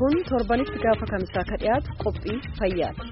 kun torbanitti gaafa kamisaa ka dhiyaatu qophii fayyaati.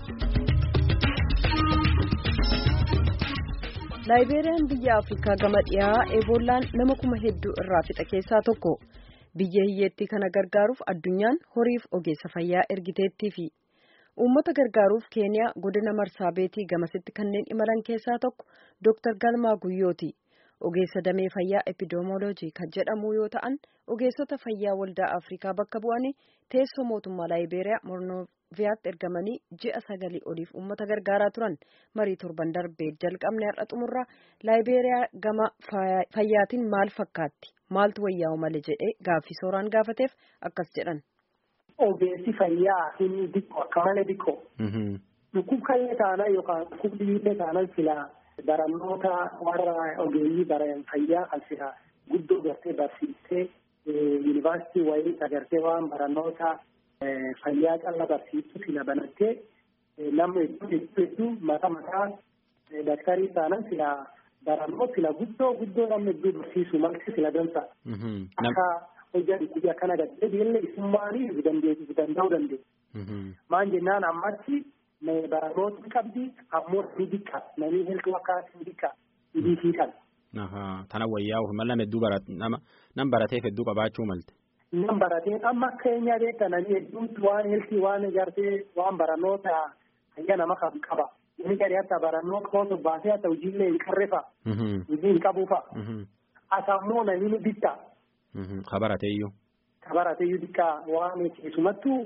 laayibeeriyaan biyya afrikaa gama dhiyaa eebollaan nama kuma hedduu irraa fixa keessaa tokko biyya hiyyeettii kana gargaaruuf addunyaan horiif ogeessa fayyaa ergiteettii fi uummata gargaaruuf keeniyaa godina marsaabeetii gamasitti kanneen imalan keessaa tokko dooktar galmaa guyyooti. ogeessa damee fayyaa epidemooloojii kan jedhamu yoo ta'an ogeessota fayyaa waldaa afrikaa bakka bu'anii teessoo mootummaa laayibeeriyaa mornoviyaatti ergamanii ji'a sagalii oliif uummata gargaaraa turan marii torban darbee jalqabne har'a xumurraa laayibeeriyaa gama fayyaatiin maal fakkaatti maaltu wayyaa'u malee jedhee gaaffii sooraan gaafateef akkas jedhan. ogeessi fayyaa inni diqqoo akka malee diqqoo. dhukkubkallee taanaan yookaan dhukkubbiillee taanaan silaa. barannoota warra ogeeyyii baran fayyaa kan sila guddoo gartee barsiistee yuunivarsiitii wayii agartee waan barannoota fayyaa calla barsiistu sila banattee namni hedduu hedduu hedduu mata mataa daktarii taanan sila barannoo sila guddoo guddoo namni hedduu barsiisu malti sila dansa. Akka hojii dhukkubii akkana gadhee biillee isummaanii dandeessu danda'uu dandeessu. Maan jennaan ammatti barannoota qabdi ammoo ni diqqa namni hedduu akka ni diqqa hidhiisii kan. Tana wayyaa'uuf mala hedduu nama nam barateef hedduu qabaachuu malte. Nam baratee amma keenya beekta namni hedduutti waan heeltii waan ijaartee waan barannoota fayyaa nama kan qaba. Inni gadi hatta barannoota kootu baasee hatta hojiillee hin qarrefa. Hojii hin qabuufa. Asammoo namni ni diqqa. Ka barateeyyuu. Ka barateeyyuu diqqa waan keessumattuu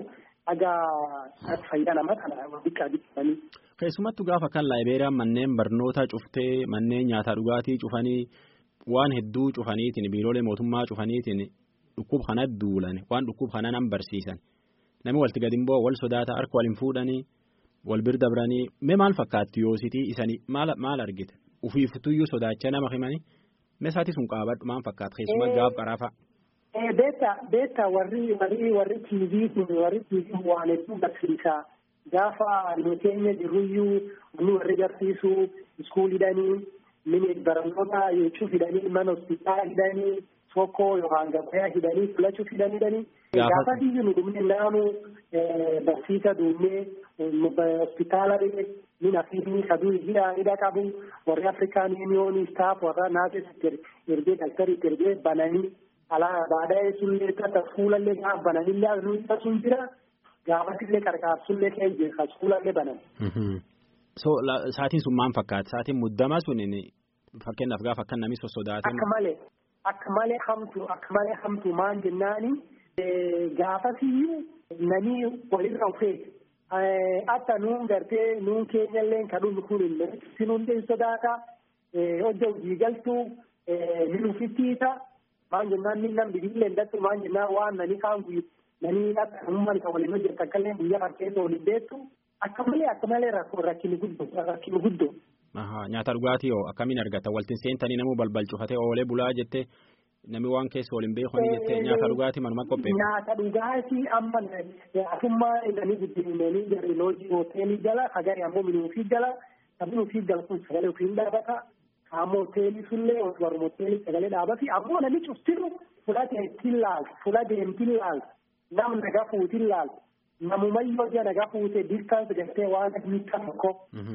dhagaa fayyaa nama kana diqqaa diqqanii. Keessumattuu gaafa kan laayibeeriyaan manneen barnoota cuftee manneen nyaataa dhugaatii cufanii waan hedduu cufaniitiin biiroolee mootummaa cufaniitiin dhukkub kana duulan waan dhukkub kana nan barsiisan namni walitti gadi immoo wal sodaata harka wal hin fuudhanii wal bira dabranii mee maal fakkaatti yoositii isanii maal maal argite ufiiftuyyuu sodaachaa nama himanii mee saatii sun qaabadhu maal fakkaata keessumaa gaaf qaraafa. Beeta beeta warri warri warri tiivii kun warri tiivii waan hedduu barsiisaa. gaafa nu keenya jirruyyuu nu warri barsiisu iskuul hidhanii mini barannoota jechuuf hidhanii mana hospitaala hidhanii tokko yookaan gabayaa hidhanii filachuuf hidhanii gaafa biyyi nu dhumne naanu barsiisa duumnee hospitaala min afiifni kaduu hidha hidha qabu warri afrikaan yuuniyoonii staaf warra naasisitti ergee daktarii ergee bananii alaa baadhee sullee tata fuulallee gaaf bananillee nu sun jira. gaafatillee qarqaarsullee kee jecha fuulallee banan. So saatiin sun maal fakkaata? Saatiin muddamaa sun fakkeenyaaf gaafa akka namni sossodaatan. Akka malee akka malee hamtu akka malee hamtu maal jennaani gaafasiyyuu namni walirra ufee akka nuun gartee nuun keenyallee kadhuun kun illee sinuun hin sodaata hojja hojii galtuu ni nufittiisa maal jennaan ni namni bibillee ndattu maal jennaan waan nani kaan guyyu nani akka uummanni kan waliin hojjetu akkallee guyyaa harkeessa waliin beektu akka malee akka malee rakkini guddoo rakkini guddoo. Nyaata dhugaatii hoo akkamiin argata waltiin seentanii namuu balbal cufatee oolee bulaa jettee namni waan keessa waliin beekanii jettee nyaata dhugaatii manuma qopheessu. Nyaata dhugaatii amma asummaa inni guddinanii garee loojii hoteelii jala hagari ammoo mini ofii jala sabni ofii jala kun sagalee ofii dhaabata ammoo hoteelii sullee warra hoteelii sagalee dhaabati ammoo namni cuftiru fudhatee ittiin laaltu fudhatee ittiin laaltu. nam naga fuutin laal namumayyoo ija naga fuute distaans gartee waan miita tokko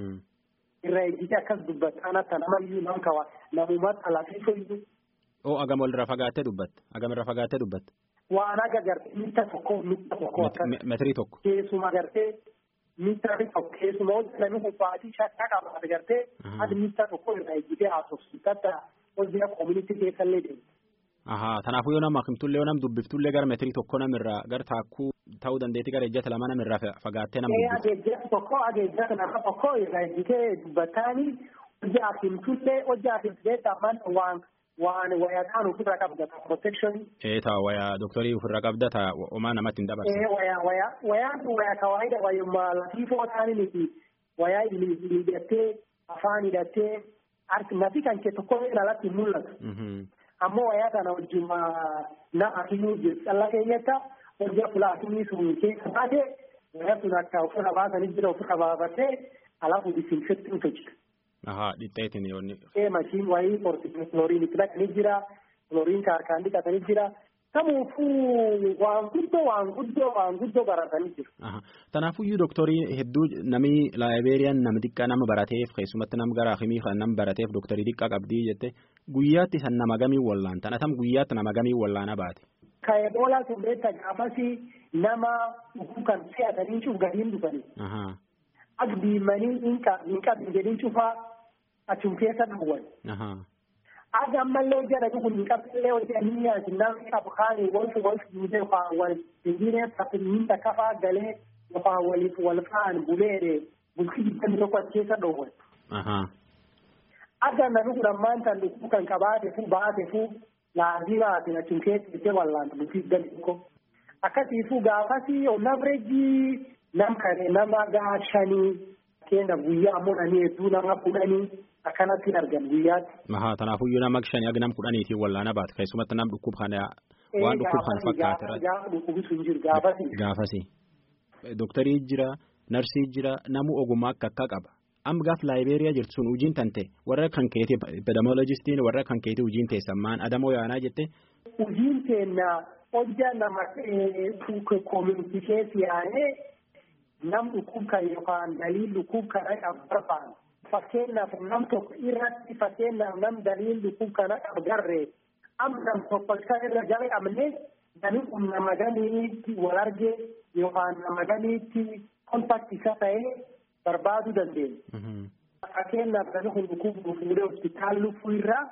irra ejjite akkas dubbataan akka namayyuu nam kawa namumatti alaafisooyyuu. Oo agam walirra fagaattee dubbatte agam irra fagaattee dubbatte. Waan aga gartee miita tokko miita tokko. Metirii tokko. Keessuma gartee miita tokko keessuma hojii namni kubbaatii shakkaa qabaate gartee ati miita tokko irra ejjitee haasofsiisa akka hojii koomunitii keessallee deemu. Ahaa kanaafuu yoo nama himtullee yoo nam dubbiftullee gara meetirii tokko namirraa gara taakkuu ta'uu dandeetti gara ejjata lama namirraa fagaattee nama dubbiftu. Ageejjata tokko ageejjata nama tokko irraa ejjitee dubbataanii hojii himtullee hojii himtullee tamaan waan waan wayaadhaan ofirra qabdata protection. Ee taa wayaa doktorii ofirra qabdata homaa namatti hin dabarsa. Ee wayaa wayaa wayaan kun wayaa kawaayida wayyummaa lafiifoo ta'anii miti wayaa hidhattee afaan hidhattee nafi kan kee tokko alatti hin mul'atu. ammoo wayaa kana wajjin na akimii jiru calla keenyatti hojii fuula akimii sun keessa baate wayaa sun akka ofirra baasanii jira ofirra baafatee alaafu disinfektiin hojjeta. Ahaa dhixxeetiin yoonni. Ee mashiin wayii klooriin itti dhaqanii jira klooriin kaarkaan dhiqatanii jira Kamuufuu waan guddoo waan guddoo waan guddoo baratanii jiru. Tanaafuyyuu dooktarii hedduu namni laayibeeriyaan nama xiqqaa nama barateef keessumatti nama gara akimii kan nama barateef dooktarii xiqqaa qabdii jette guyyaatti san nama gamii wallaan tan atam guyyaatti nama gamii wallaana baate. Ka eboolaa sun beekta gaafasi nama kan fe'atanii cuuf gadiin dhufani. Ak diimanii hin qabin jedhin cufaa achum keessa dhawwan. Aga ammallee jara kun hin qabsillee wajji ani nyaati namni qabu kaanii walfi walfi duudee faa wal injinee taphinta kafaa galee faa waliif wal fa'an buleedhe bultii digdami tokko as keessa dhoowwan. Aga namni kun ammaan tan dhukkuu kan qabaate fu baate fu laazii baate achum keessa itti wallaanta bultii digdami tokko. Akkasiifuu gaafasi onavreejii nam kane nama gaa shanii keenya guyyaa mudhanii hedduu nama kudhanii. akkanatti argan guyyaatti. Mahaa tanaafuyyuu nama shanii aga nam kudhaniitiin wallaana baate keessumatti nam dhukkub kana waan dhukkub kan fakkaate irratti. Gaafa dhukkubni sun jiru gaafasi. Gaafasi. Dooktarii jira narsii jira namu ogummaa akka akka qaba. Amma gaaf laayibeeriyaa jirtu sun hojiin tante warra kan keetii epidemiolojistiin warra kan keetii hojiin teessammaan adamoo yaanaa jette. Hojiin teenna hojjaa nama koominiti keessa yaa'ee nam dhukkub kan yookaan daliin dhukkub kana qabu barbaadu. fakkeenyaaf nam tokko irratti fakkeenyaaf nam daliin dhukkub kana agarree amma nam tokko isa irra jalqabne namni kun nama ganiitti wal arge yookaan nama ganiitti kontakti isa ta'ee barbaaduu dandeenya. Fakkeenyaaf namni kun dhukkub fuudhee hospitaal luffuu irraa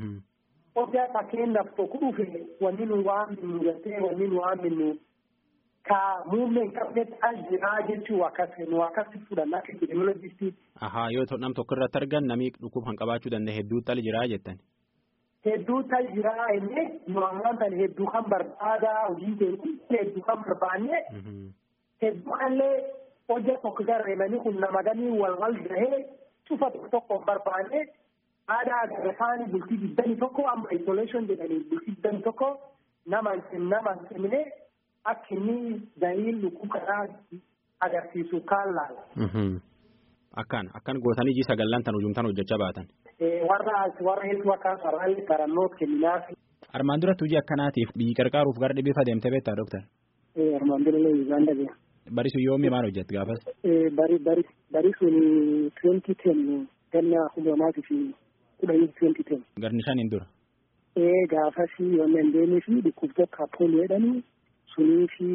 hojjaa fakkeenyaaf tokko dhufe wanni nu waan minnu gartee wanni nu waan minnu ka muummeen qabnetti as jiraa jechuu akkas nu akkasi fudhannaa akka epidemiolojistii. Ahaa yoo nam tokko irratti argan namni dhukkub kan qabaachuu danda'e hedduu tal jiraa jettan. Hedduu tal jiraa inni nu ammaan tan hedduu kan barbaada hojii keenya hedduu kan barbaanne hedduu illee hojja tokko garreemanii kun nama ganii wal wal gahee cufa tokko tokko barbaanne aadaa agarra isaanii bultii digdami tokko amma isolation jedhanii bultii digdami tokko nama nama hin cimne akka inni daliin lukkuu kanaa agarsiisu kaan laala. Akkaan akkan gootanii iji sagallan tan hujumtan hojjechaa baatan. Warra warra hedduu akkaan sararri barannoo kennaaf. Armaan duratti hojii akkanaatiif biyyi qarqaaruuf gara dhibee fadeemtee beektaa dooktar? Armaan dura illee Uganda bira. Bari sun yoomii maal hojjette gaafas? Bari bari bari sun twenty ten ganna humnamaatii fi kudhanii twenty ten. Garni shaniin dura. Gaafas yommuu hin deemee fi dhukkubtoota appooloo jedhanii sunii fi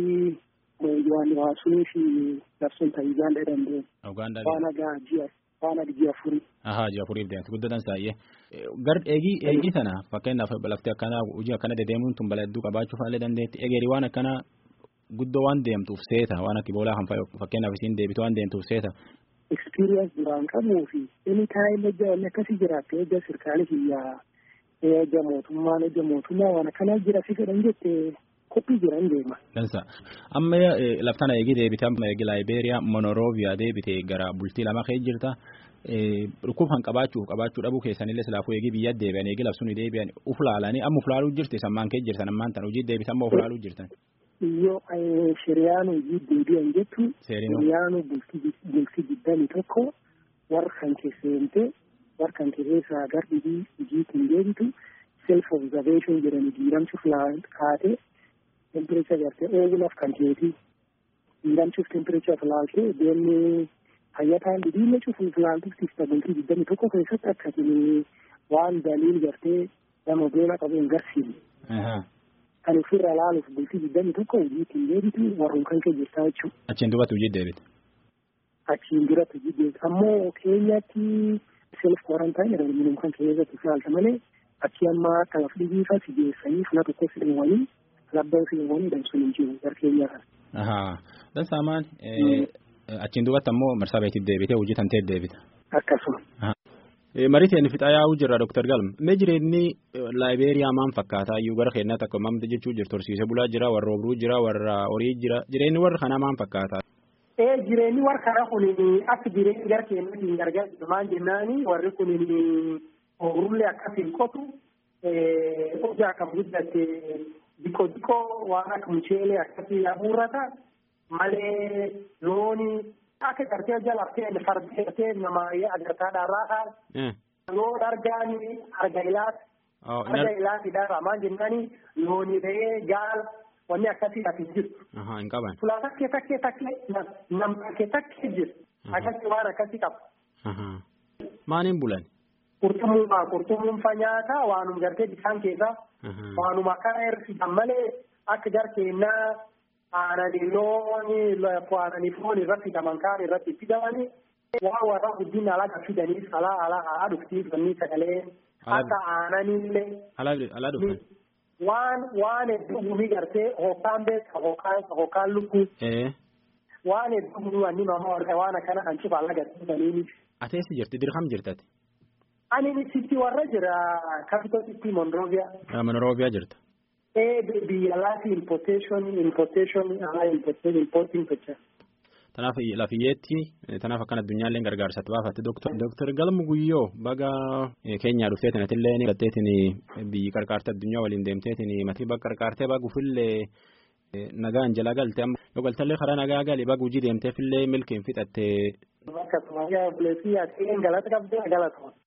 waan waa sunii fi labsuun ta'e Uganda danda'e. Uganda Waan agaa ji'a waan aga ji'a afurii. Ahaa ji'a afuriif deemte guddatan saayyee. Gar eegii eegii sana fakkeenyaaf laftee akkanaa hojii akkana dedeemuun tun bala hedduu qabaachuu fa'aalee dandeetti egeeri waan akkana guddoo waan deemtuuf seeta waan akka boolaa kan fakkeenyaaf isiin deebitu waan deemtuuf seeta. Experience duraan qabuu fi inni taa'ee ejja wanni akkasii jiraatte ejja sirkaalii hiyyaa ejja mootummaan ejja mootummaa waan akkanaa jira si fedhan jette kophii jiran deema. Dansa amma laftana eegi deebite amma eegi laayibeeriyaa monorooviyaa deebite gara bultii lama kee jirta. Dhukkub kan qabaachuuf qabaachuu dhabuu keessanillee silaafuu eegi biyya deebi'an eegi labsuun deebi'an uflaalanii amma uflaaluu jirti sammaan kee jirtan ammaan tan hojii deebitan amma uflaaluu jirtan. Yoo shiriyaan hojii deebi'an jettu shiriyaan bultii digdami tokko warra kan keesseente warra kan keessaa gar dhibii hojiitiin deebitu self observation jedhani diiramsuuf kaatee temperature gartee ooluuf kan keeti diiramsuuf temperature laaltee deemnee fayyataan dhibiinne cufuuf laaltuuf bultii digdami tokko keessatti akkasin waan daliil gartee nama beela qabu hin garsiifne. Kan ofirra laaluuf bultii digdami tokko hojiitiin deebitu warreen kan kee jirtaa jechuudha. Achiin duratti hojii deebite. Achiin duratti hojii deebite ammoo keenyatti self quarantine jedhamu minum kan keessatti ilaalta malee achi amma akka laf dhibiifa si geessanii fula tokko si dheewwanii labbaan si dheewwanii dhabsuun hin jiru gar keenya kan. Ahaa dansaamaan achiin duratti ammoo marsaa beektiif deebite hojii tantee deebite. Akkasuma. Mariteen fixaa yaa'uu jirra Dr. Galma. Mee jireenyi laayibeeriyaa maal fakkaata iyyuu gara keenyaa takka mamti jechuu jirtu horsiisee bulaa jira warra obruu jira warra horii jira jireenyi warra kanaa maal fakkaata. Ee jireenyi warra kanaa kun akka jireenyi gara keenyaatti gargaaru maal jennaani warri kun obrullee akkasiin qotu hojii akkam guddatte diqoo diqoo waan akka mucheelee akkasii abuurrata malee looni akka gartee jalaftee fardee nama agartaa dharraa loon argaani arga ilaas Farda ilaatiidhaaf maal jennaani loonii ta'ee gaal wanni akkasii ati jirtu. Hin qaban. Fulaa takkee takkee takkee nam takkee takkee jiru. Akkasii waan akkasii qaba. Maaliin bulan? Qurxummuumaa qurxummuun nyaata waanum gartee bishaan keessaa waanuma akkana hir'isan malee akka jarkeennaa aananii looni aananii foon irratti hidhaman kaan irratti fidamanii waan warra guddina alaga fidanii alaa alaa alaa dhuftii wanni sagalee akka aananiillee. Alaa dhufan. Waan waan hedduu gumii gartee hookaan beeka hookaan hookaan lukkuu. Waan hedduu gumii wanni nama warra waan akkana kan cufa alaga fidanii. Ateessi jirti dirham jirtati. Ani sitti warra jira capital city Monrovia. Monrovia jirta. Ee biyya laati importation importation alaa importation importing jecha. Tanaaf lafiyyeetti tanaaf akkan addunyaallee gargaarsatti baafatte Dooktar Galmu Guyyoo baga keenyaa dhufteetin atillee ni galteetin biyyi qarqaarte addunyaa waliin deemteetin matii bakka qarqaartee bagufillee nagaan jala galte yoo galtallee karaa nagaa gali baga hojii deemteefillee milkiin fixatte. Bakka tumayyaa buleessi ati galata qabdee galatuma.